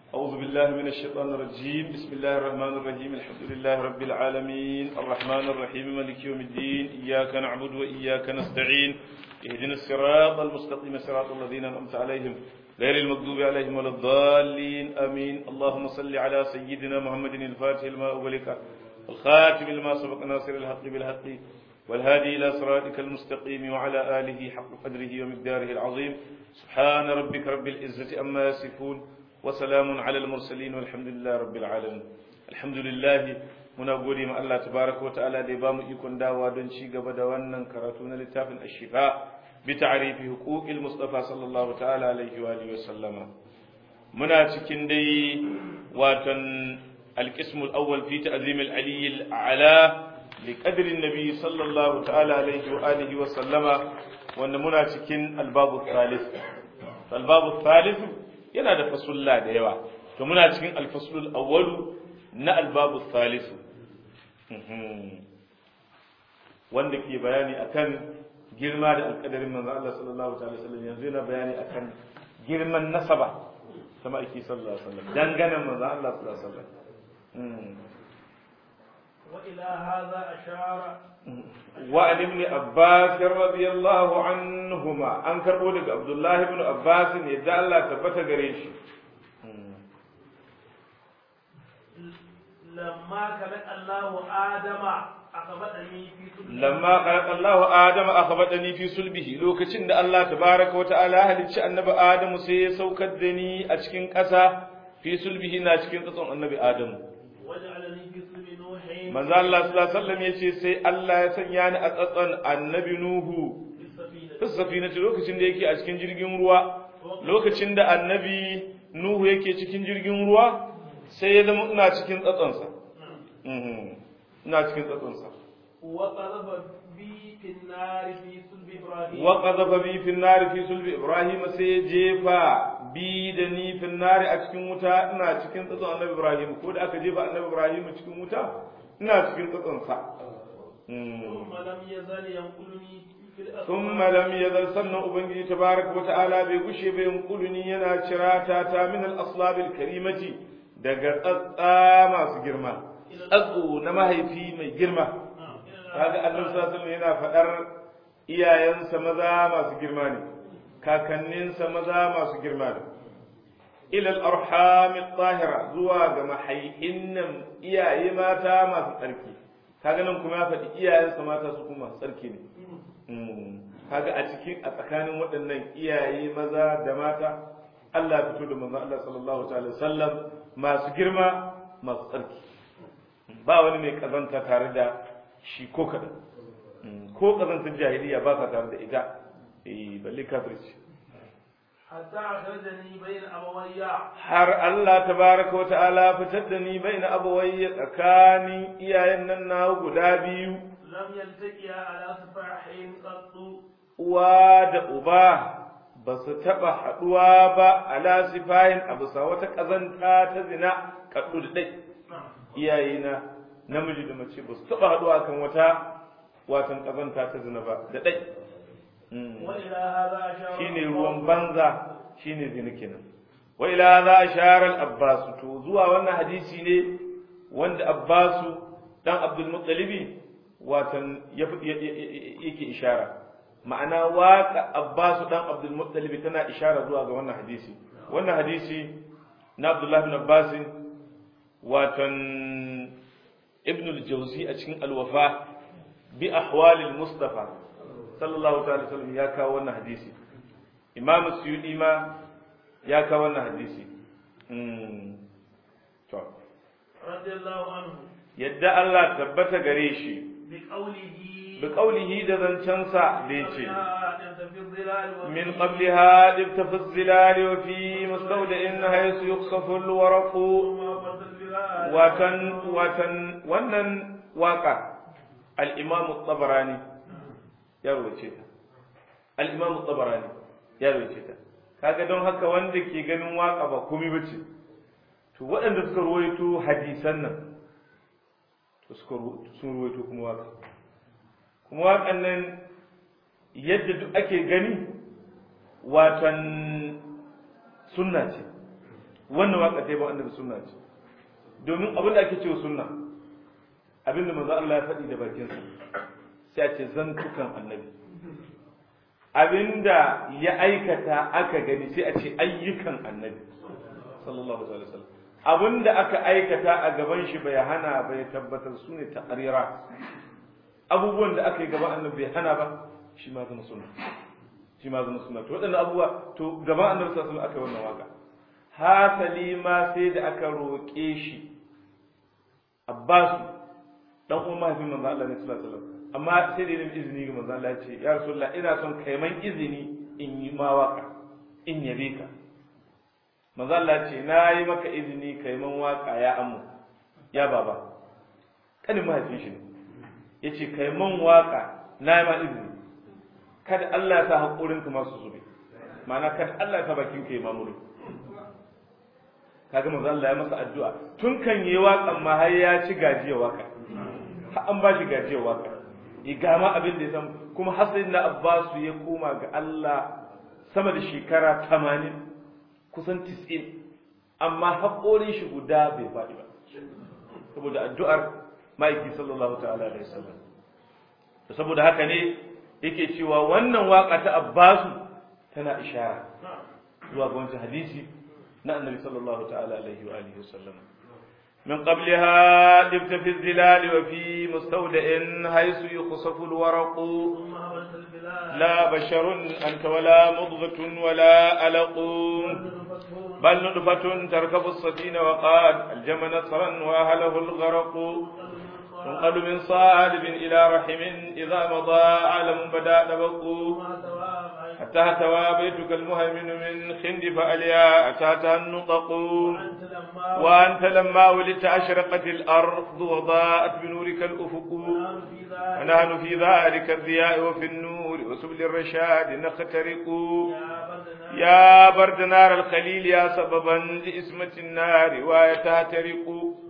أعوذ بالله من الشيطان الرجيم بسم الله الرحمن الرحيم الحمد لله رب العالمين الرحمن الرحيم مالك يوم الدين إياك نعبد وإياك نستعين اهدنا الصراط المستقيم صراط الذين أنعمت عليهم غير المغضوب عليهم ولا الضالين آمين اللهم صل على سيدنا محمد الفاتح لما أغلق الخاتم لما سبق ناصر الحق بالحق والهادي إلى صراطك المستقيم وعلى آله حق قدره ومقداره العظيم سبحان ربك رب العزة أما يصفون وسلام على المرسلين والحمد لله رب العالمين الحمد لله muna gode ma Allah tabaraka wa ta'ala da ya bamu ikon dawa don ci gaba da wannan karatu na littafin ashifa bi ta'rifi huquqil mustafa sallallahu ta'ala alaihi wa alihi wa sallama muna cikin dai watan القسم الأول في تعظيم العلي الأعلى لقدر النبي صلى الله تعالى عليه وآله وسلم وأن منا cikin الباب الثالث فالباب الثالث yana da fasulla da yawa to muna cikin alfaslul awwalu na albabu thalithu wanda ke bayani akan girma da alkadarin manzo Allah sallallahu ta'ala sallam yanzu yana bayani akan girman nasaba sama ake sallallahu alaihi wasallam danganan manzo Allah sallallahu alaihi wasallam وإلى هذا أشار وعن ابن عباس رضي الله عنهما أنكر بودك عبد الله بن عباس يدعى الله ثبت قريش لما خلق الله آدم أخبرني في سلبه لما خلق الله آدم أخبرني في سلبه لو كتشن الله تبارك وتعالى هل النبي آدم سي سوكدني أشكين كسا في سلبه ناشكين قصن النبي آدم وجعلني في سلب نوح manzo Allah sallallahu alaihi wasallam yace sai Allah ya sanya ni a tsatsan annabi Nuhu في السفينة fi safinati lokacin da yake a cikin jirgin ruwa lokacin da annabi Nuhu yake cikin jirgin ruwa sai ya zama ina cikin tsatsansa Mhm. ina cikin tsatsansa وقذف بي في النار في سلب إبراهيم wa qadhafa bi fi an-nar fi sulbi Ibrahim sai ya jefa bi da ni fi an-nar a cikin wuta ina cikin tsatsan annabi Ibrahim ko da aka jefa annabi Ibrahim cikin wuta ina cikin tsatsansa Mhm. ثم لم يزل ينقلني في الأسماء ثم لم يزل سنة أبنجي تبارك وتعالى بيغشي بينقلني ينا شراتا تا من الأصلاب الكريمة daga tsatsa masu girma tsatso na mahaifi mai girma نعم. إلى kaga annabi sallallahu alaihi yana faɗar iyayensa maza masu girma ne kakanninsa maza masu girma ne ila al-arham at-tahira zuwa ga mahaihin nan iyaye mata masu tsarki kaga nan kuma ya faɗi iyayensa mata su kuma masu tsarki ne kaga a cikin a tsakanin waɗannan iyaye maza da mata Allah ya fito da manzon Allah sallallahu ta'ala sallam masu girma masu tsarki ba wani mai kazanta tare da shi ko kadan ko kazantar jahiliya ba sa tare da ita eh balle kafirci حتى أخرجني بين أبوي har Allah tabaraka wa ta'ala fitar da ni baina abawayya tsakanin iyayen nan na guda biyu لم يلتقيا على سفاح قط uwa da uba ba su taɓa haɗuwa ba ala sifahin a bisa wata ƙazanta ta zina kaɗu da ɗai نعم. iyayena namiji da mace ba su taɓa haɗuwa kan wata watan ƙazanta ta zina ba da ɗai وإلى هذا أشار shine ruwan banza shine zina kenan wa ila za ashara al-abbas to zuwa wannan hadisi ne wanda abbasu dan abdul muttalibi watan ya- ya- ya- yake ishara ma'ana waka abbasu dan abdul muttalibi tana ishara zuwa ga wannan hadisi wannan hadisi na abdullah ibn abbas watan ibn al-jawzi a cikin al-wafa bi ahwal al-mustafa sallallahu ta'ala sallam ya kawo wannan hadisi imam suyudi ma ya kawo wannan hadisi Mm. to رضي الله عنه yadda Allah tabbata gare shi بقوله bi qaulihi da zancensa da yace أنت في الظلال وفي min qabliha dibta fi zilali wa fi mustawda'in haythu yukhsafu al-waraqu ثم فرد الظلال watan watan wannan waka al-imam at-tabarani ya rubuce ta al-imam at-tabarani ya rubuce ta kaga don haka wanda ke ganin waka ba komai bace to waɗanda suka ruwaito hadisan nan to suka ru- sun ruwaito kuma waka kuma wakan nan yadda duk ake gani watan sunna ce wannan waka ta yabon annabi sunna ce domin abin da ake cewa sunna abin da manzo Allah ya faɗi da bakinsa sai a ce zantukan annabi abinda ya aikata aka gani sai a ce ayyukan annabi sallallahu alaihi wasallam abinda aka aikata a gaban shi bai hana bai tabbatar su ne ta'arira abubuwan da aka yi gaban annabi bai hana ba shi ma zama sunna shi ma zama sunna to waɗannan abubuwa to gaban annabi sallallahu alaihi wasallam aka yi wannan waka hasali ma sai da aka roƙe shi Abbasu dan uwan mahaifin manzo Allah ne sallallahu alaihi wasallam amma sai da yin izini ga manzo Allah ya ce ya rasulullah ina son kai man izini in yi ma waka in yabe ka manzo Allah ya ce na yi maka izini kai man waka ya ammu ya baba kanin mahaifin shi ne yace kai man waka na yi ma izini kada Allah ya sa hakurin ka masu zube ma'ana kada Allah ya sa bakin ka ya mamuru kaga manzo Allah ya masa addu'a tun kan yi waƙan ma har ya ci gajiya waka har an ba shi gajiya waka igama abin da ya san kuma hasan na Abbasu ya koma ga Allah sama da shekara 80 kusan 90 amma haƙorin shi guda bai faɗi ba saboda addu'ar ma'aiki sallallahu ta'ala alaihi wasallam saboda haka ne yake cewa wannan waka ta Abbasu tana ishara zuwa ga wancan hadisi na annabi sallallahu ta'ala alaihi wa alihi wasallam من قبلها دبت في الظلال وفي مستودع حيث يخصف الورق لا بشر أنت ولا مضغة ولا ألق بل نطفة تركب السفينة وقاد الجم نصرا وأهله الغرق تنقل من صالب إلى رحم إذا مضى عالم بدا نبق حتى هتوى بيتك المهيمن من خند فأليا أتاتها النطق وأنت لما ولدت أشرقت الأرض وضاءت بنورك الأفق ونحن في ذلك الضياء وفي النور وسبل الرشاد نخترق يا برد نار الخليل يا سببا لإسمة النار ويتهترق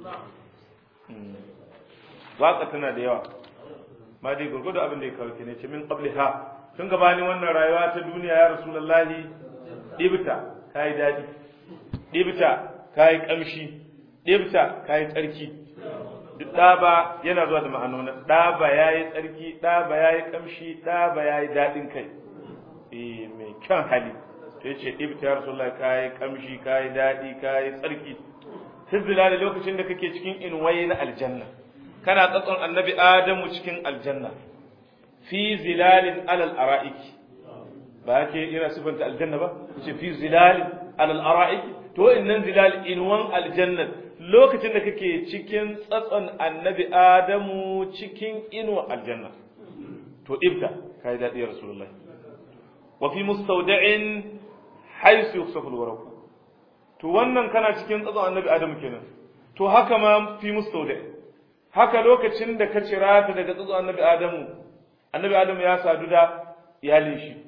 واقتنا ديوا ما دي gurgudu abin da ya kawo ne ce min qabliha tun gabanin wannan rayuwa ta duniya ya rasulullahi dibta kai dadi dibta kayi kamshi ɗibta kayi tsarki duk ɗaba yana zuwa da ma'anona ɗaba ya yi tsarki ɗaba ya yi kamshi ɗaba ya yi daɗin kai eh mai kyan hali to ya ce ɗibta ya rasulullah kayi kamshi kayi daɗi kayi tsarki hizbila da lokacin da kake cikin inwaye na aljanna kana tsatson annabi adamu cikin aljanna fi zilalin alal ara'iki ba ke ina sifanta aljanna ba ce fi zilalin alal ara'iki to innan zilal inwan aljanna lokacin da kake cikin tsatson annabi adamu cikin inuwa aljanna to ibda kai dadi ya rasulullahi wa fi mustawda'in haythu yusafu alwaraq to wannan kana cikin tsatson annabi adamu kenan to haka ma fi mustawda' haka lokacin da ka cira ta daga tsatson annabi adamu annabi adamu ya sadu da iyalin shi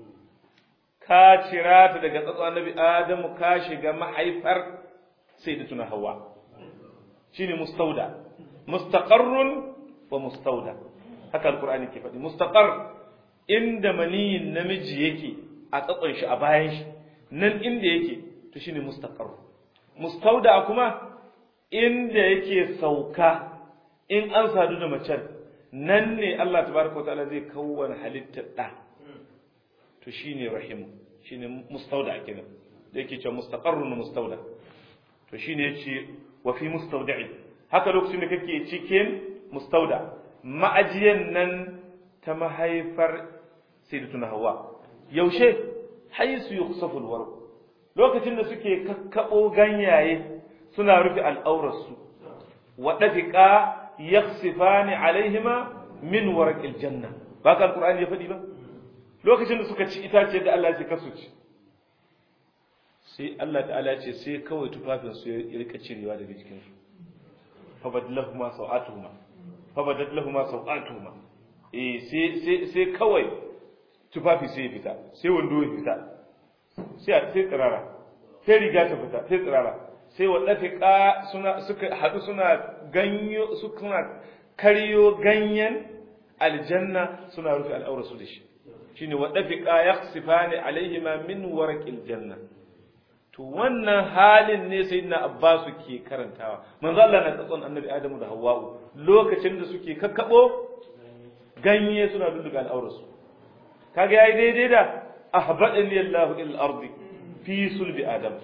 ka cira ta daga tsatson annabi adamu ka shiga mahaifar sai da tuna hawa shine mustauda mustaqarrun wa mustauda haka alqur'ani ke faɗi mustaqar inda maniyin namiji yake a tsatson shi a bayan shi nan inda yake to shine mustaqar mustauda kuma inda yake sauka in an sadu da macen nan ne Allah tabaraka wa ta'ala zai kawwana halittar da to shine rahim shine mustauda kenan da yake cewa mustaqarrun mustauda to shine yace wa fi mustawda'i haka lokacin da kake cikin mustauda ma'ajiyan nan ta mahaifar sayyidatuna hawa yaushe haisu yukhsafu alwarq lokacin da suke kakkabo ganyaye suna rufe al'aurarsu wa dafiqa yakhsifani alaihima min warqil janna ba ka alqur'ani ya fadi ba lokacin da suka ci itace da Allah ya kasu ci sai Allah ta'ala ya ce sai kawai tufafin su ya rika cirewa daga jikin su fa badalahuma sawatuhuma fa badalahuma sawatuhuma eh sai sai sai kawai tufafi sai ya fita sai wando ya fita sai sai tsirara sai riga ta fita sai tsirara sai wadda suna suka hadu suna ganyo suna karyo ganyen aljanna suna rufe al'aurarsu da shi shine wa dafiqa yakhsifani alaihima min warqil janna to wannan halin ne sayyidina Abbas ke karantawa manzo Allah na tsatson annabi Adamu da Hawwa'u lokacin da suke kakkabo ganye suna dudduga al'aurarsu kaga yayi daidai da ahbadani Allah ila al-ardi fi sulbi adam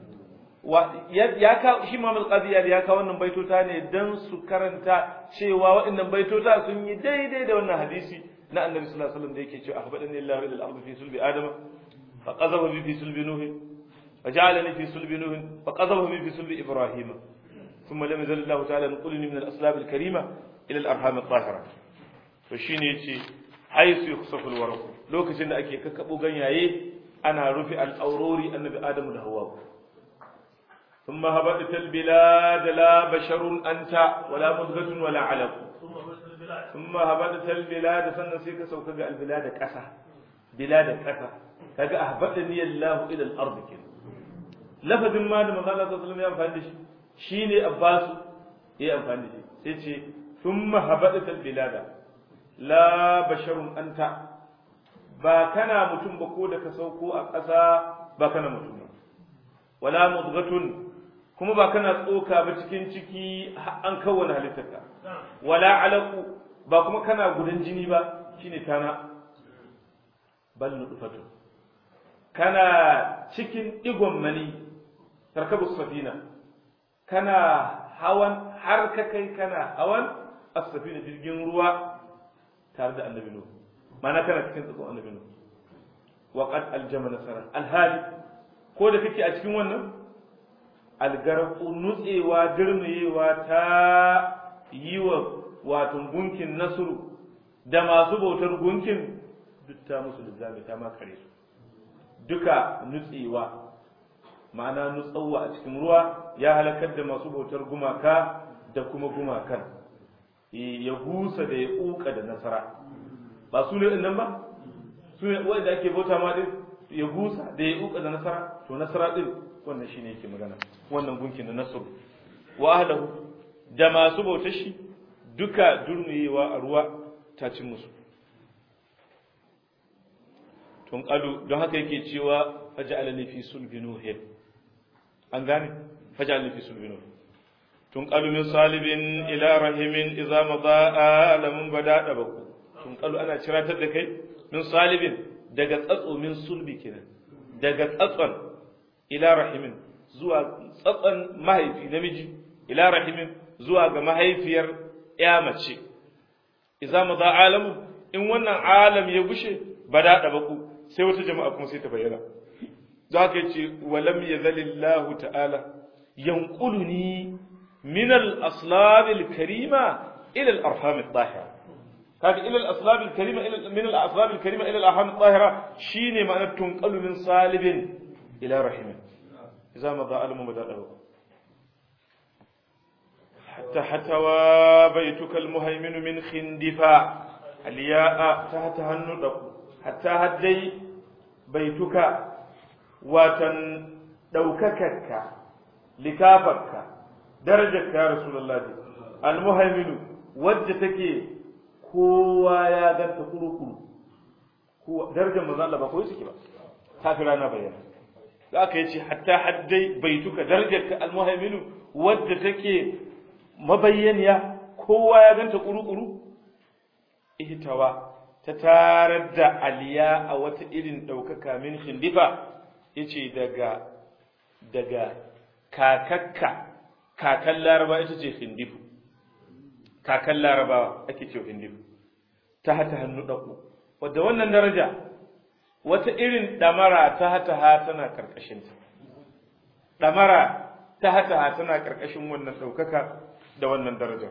ya ka shi Muhammad Qadiyar ya ka wannan baitota ne dan su karanta cewa waɗannan baitota sun yi daidai da wannan hadisi na Annabi sallallahu alaihi wasallam da yake cewa ahbadani Allah ila al-ardi fi sulbi adam fa qadhafa bi fi sulbi nuh fa ja'alani fi sulbi nuh fa qadhafa bi fi sulbi ibrahim ثم لم يزل الله تعالى ينقلني من الأسلاب الكريمة إلى الأرحام الطاهرة فشين يتي حيث يخصف الورق لو كسن أكي ككبو غنياي أنا رفع الأوروري النبي آدم الهواء ثم هبطت البلاد لا بشر أنت ولا مضغة ولا علق ثم هبطت البلاد سنسيك سوكك البلاد كسا بلاد كسا كذا أهبطني الله إلى الأرض كده لفظ ما دم الله صلى الله عليه وسلم يفعل shine Abbas ya amfani da shi sai ce thumma habadat albilada la basharun anta ba kana mutum ba ko da ka sauko a ƙasa ba kana mutum ba wala mudghatun kuma ba kana tsoka ba cikin ciki an kawwana halittarka wala alaqu ba kuma kana gudan jini ba shine tana bal nutfatu kana cikin digon mani tarkabu safina kana hawan har ka kai kana hawan as-safina jirgin ruwa tare da annabi nuhu ma'ana kana cikin tsakon annabi nuhu wa qad aljama nasara alhali ko da kake a cikin wannan algarqu nutsewa dirmiyewa ta yi wa wato gunkin nasru da masu bautar gunkin duk ta musu lizzami ta makare su duka nutsewa ma'ana nutsawa a cikin ruwa ya halakar da masu bautar gumaka da kuma gumakan ya gusa da ya kuka da nasara ba su ne nan ba su ne wanda ake bauta ma din ya gusa da ya kuka da nasara to nasara din wannan shine yake magana wannan gunkin da nasru wa ahlahu da masu bautar shi duka durmiyewa a ruwa ta cin musu tun kalu don haka yake cewa faja'alani fi sulbi nuhin an gane faj'alni fi sulbinu tunqalu min salibin ila rahimin idza madha alamun bada dabaku tunqalu ana ciratar da kai min salibin daga tsatso min sulbi kenan daga tsatson ila rahimin zuwa tsatson mahaifi namiji ila rahimin zuwa ga mahaifiyar ya mace idza madha alamu in wannan alam ya gushe bada dabaku sai wata jama'a kuma sai ta bayyana za ka ce walam ya zalillahu ta'ala yanquluni min al-aslab al-karima ila al-arham al-tahira kaga ila al-aslab al-karima ila min al-aslab al-karima ila al-arham al-tahira shine ma'anar tunqalu min salibin ila rahimin idza ma da alamu bada'u hatta hatawa baituka al-muhaymin min khindifa al-ya'a tahta hannu hatta haddai baituka watan ɗaukakarka likafarka darajarka ya rasulullahi almuhaiminu wadda take kowa ya ganta kuru-kuru darajar manzo Allah ba koyi suke ba ta fi rana bayyana za ka yi ce hatta haddai baituka darajarka almuhaiminu wadda take mabayyaniya kowa ya ganta kuru-kuru ihtawa ta tarar da aliya a wata irin ɗaukaka min shindifa yace daga daga kakakka kakan laraba ita ce hindifu kakan larabawa ake ce hindifu ta hata hannu ɗauko wadda wannan daraja wata irin ɗamara ta hata ha tana ƙarƙashinta ɗamara ta hata ha tana ƙarƙashin wannan ɗaukaka da wannan darajar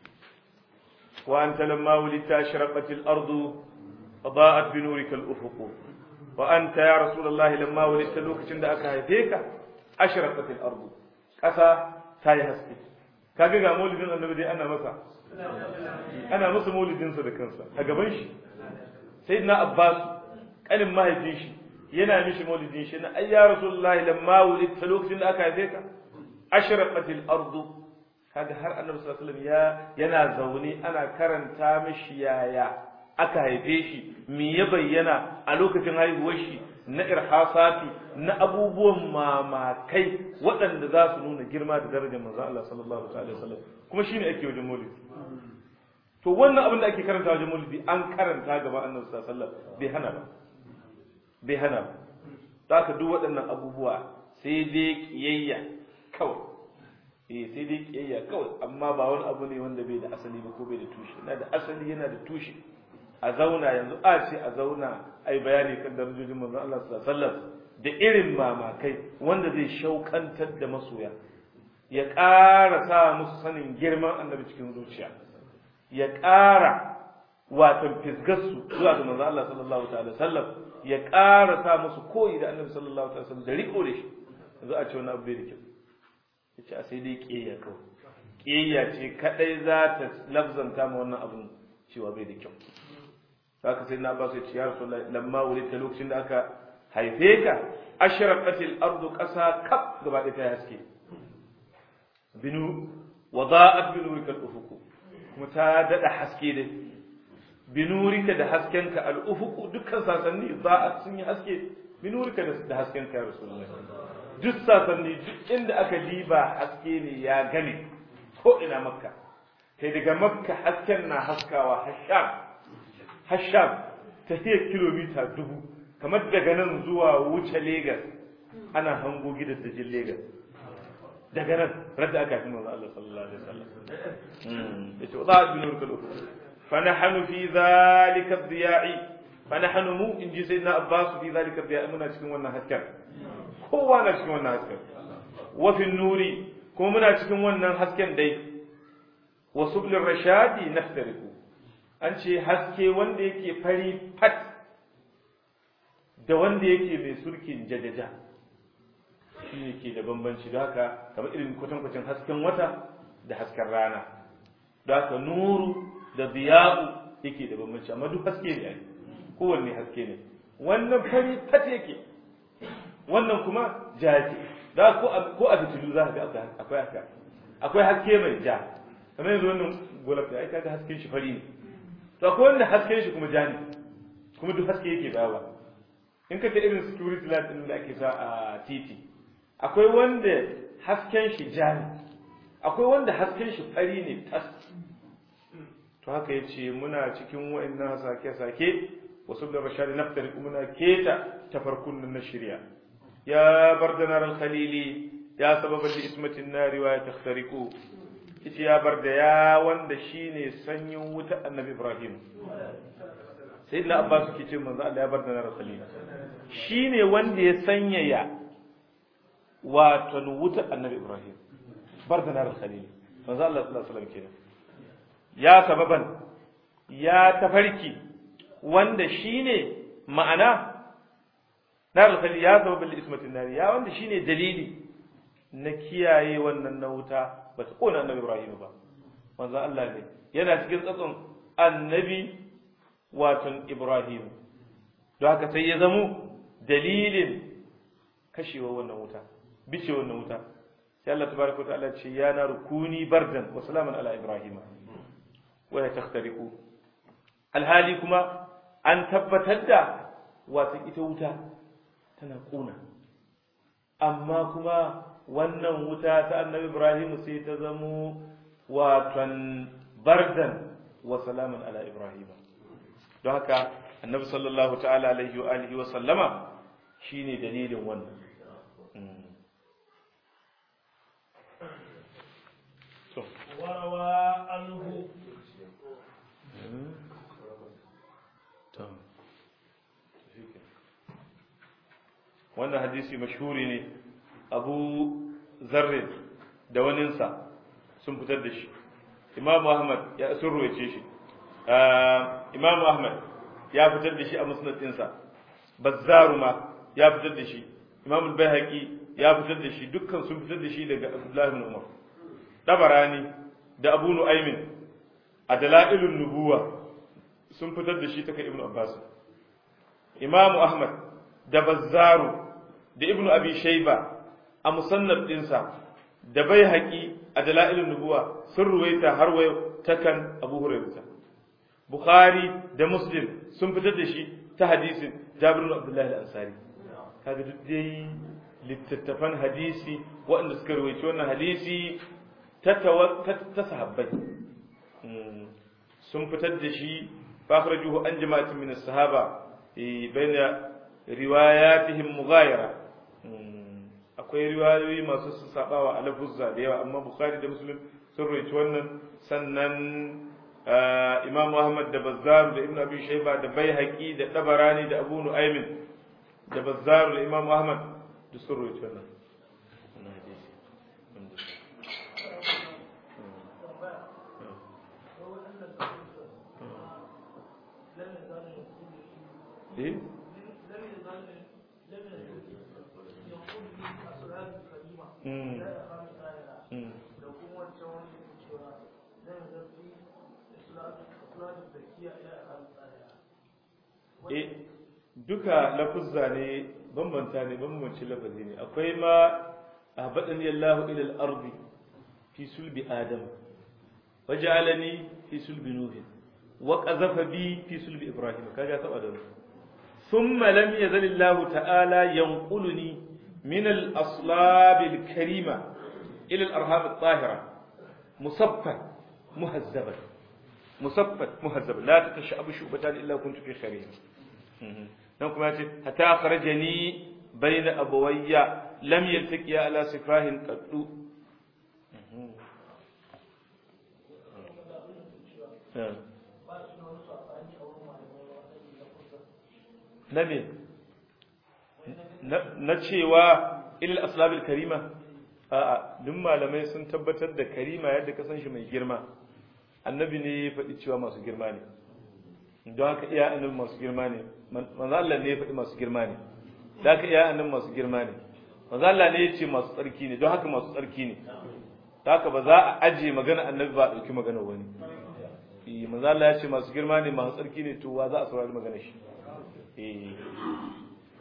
وأنت لما ولدت أشرقت الأرض وضاءت بنورك الأفق وأنت يا رسول الله لما ولدت لوك عند أكاهيك أشرقت الأرض كسا تاي هسكي kaga ga maulidin annabi dai ana masa ana masa maulidin sa da kansa a gaban shi sayyidina abbas kanin mahaifin shi yana mishi maulidin shi na ayya rasulullahi lamma wulidta lokacin da aka haife ka ashraqatil ardu kaga har annabi sallallahu alaihi wasallam ya yana zaune ana karanta mishi yaya aka haife shi me ya bayyana a lokacin haihuwar shi na irhasati na abubuwan mamakai waɗanda za su nuna girma da darajar manzo Allah sallallahu alaihi wasallam kuma shine ake wajen maulidi to wannan abin da ake karanta wajen maulidi an karanta gaba annabi sallallahu alaihi wasallam bai hana ba bai hana ba zaka duk waɗannan abubuwa sai dai kiyayya kawai eh sai dai kiyayya kawai amma ba wani abu ne wanda bai da asali ba ko bai da tushe yana da asali yana da tushe a zauna yanzu a ce a zauna ai bayani kan darajojin manzon Allah sallallahu alaihi wasallam da irin mamakai wanda zai shaukantar da masoya ya ƙara sa musu sanin girman annabi cikin zuciya ya ƙara watan fisgarsu zuwa ga manzon Allah sallallahu alaihi wasallam ya ƙara sa musu koyi da annabi sallallahu alaihi wasallam da riko da shi yanzu a ce wani abu bai da kyau yace a sai dai kiyayya kawai kiyayya ce kadai za ta lafzanta ma wannan abun cewa bai da kyau haka sai na ba su ce ya rasulullahi lamma wulita lokacin da aka haife ka ashraqatil ardu qasa kaf gaba ɗaya ta haske binu wada'at bi nurika al-ufuq kuma ta dada haske dai bi nurika da haskenka al-ufuq dukkan sasanni za'at sun yi haske bi nurika da haskenka ya rasulullahi duk sasanni duk inda aka diba haske ne ya gane ko ina makka kai daga makka hasken na haskawa hasham hasham ta kilomita dubu kamar daga nan zuwa wuce Legas ana hango gidan dajin Legas daga nan radda aka fi manzo Allah sallallahu alaihi wasallam yace wa bin nurkul fa nahnu fi zalika ad-diya'i fa nahnu mu in ji sayyidina Abbas fi zalika ad-diya'i muna cikin wannan hasken kowa na cikin wannan hasken wa fi nuri kuma muna cikin wannan hasken dai wa sublir rashadi naftariku an ce haske wanda yake fari fat da wanda yake mai surkin jajaja shi ne ke da bambanci da haka kamar irin kwatankwacin hasken wata da hasken rana da haka nuru da ziya'u yake da bambanci amma duk haske ne kowanne haske ne wannan fari fat yake wannan kuma ja yake da ko a fitilu za ka ga akwai haka akwai haske mai ja kamar yanzu wannan golaf da ai kaga hasken shi fari ne to akwai wanda hasken shi kuma ja ne kuma duk haske yake bawa in ka ta irin security light din da ake sa a titi akwai wanda hasken shi ja ne akwai wanda hasken shi fari ne tas to haka yace muna cikin wa'annan sake-sake wasu da rashadi naftari muna keta tafarkun na shirya ya bardanar al-khalili ya sababa li ismatin nari wa ya takhtariku yace ya barda ya wanda shine sanyin wuta annabi ibrahim sai da abbas ke ce manzo Allah ya barda na khalil shine wanda ya sanyaya wato wuta annabi ibrahim barda na khalil manzo Allah sallallahu alaihi wasallam kenan ya sababan ya tafarki wanda shine ma'ana nar khalil ya sababan li ismatin nari ya wanda shine dalili na kiyaye wannan na wuta ba ta kona annabi Ibrahim ba manzon Allah ne yana cikin tsatson annabi watan Ibrahim don haka sai ya zamo dalilin kashewa wannan wuta bice wannan wuta sai Allah tabaraka ta'ala ce ya na rukuni bardan wa salaman ala Ibrahim wa ya takhtariqu alhali kuma an tabbatar da watan ita wuta tana kona amma kuma wannan wuta ta annabi Ibrahim sai ta zamo watan bardan wa salaman ala Ibrahim don haka annabi sallallahu ta'ala alaihi wa alihi wa sallama shine dalilin wannan وروى عنه wannan hadisi mashhuri ne abu zarrin da waninsa sun fitar da shi imam ahmad ya sun ruwace shi imam ahmad ya fitar da shi a musnad ɗinsa bazzaru ma ya fitar da shi imam al-baihaqi ya fitar da shi dukkan sun fitar da shi daga abdullahi ibn umar tabarani da abu nu'aymin a dalailun nubuwa sun fitar da shi ta kai ibn abbas imam ahmad da bazzaru da ibnu abi shayba a musannaf dinsa da bai haƙi a dala'ilin nubuwa sun ruwaita har wayo ta kan abu hurairata bukhari da muslim sun fitar da shi ta hadisin jabir bin abdullahi al-ansari kaga duk dai littattafan hadisi waɗanda suka rawaito wannan hadisi ta ta sahabbai sun fitar da shi fakhrajuhu an jama'atin min as-sahaba baina riwayatihim mughayara akwai riwayoyi masu su sabawa a lafuzza da yawa amma bukhari da muslim sun rawaito wannan sannan imam ahmad da bazzar da ibnu abi shayba da baihaqi da tabarani da abu nu'aymin da bazzar da imam ahmad da sun rawaito wannan wannan hadisi eh eh duka lafuzza ne bambanta ne bambanci lafazi ne akwai ma ahbadani Allahu ila al-ardi fi sulbi adam waj'alani fi sulbi nuh wa qazafa bi fi sulbi ibrahim kaga taba da thumma lam yazal Allah ta'ala yanquluni min al-aslab al-karima ila al-arham at-tahira musaffan muhazzaban musaffan muhazzaban la tatashabu shubatan illa kuntu fi khair nan kuma yace hatta akhrajani bayna abawayya lam yaltaqiya ala sifahin qaddu na me na cewa ilal aslabil karima a'a duk malamai sun tabbatar da karima yadda ka san shi mai girma annabi ne ya faɗi cewa masu girma ne don haka iya annabi masu girma ne manzo Allah ne ya faɗi masu girma ne da haka iya annabi masu girma ne manzo Allah ne ya ce masu tsarki ne don haka masu tsarki ne da haka ba za a aje magana annabi ba a ɗauki magana wani eh manzo Allah ya ce masu girma ne masu tsarki ne to wa za a saurari magana shi eh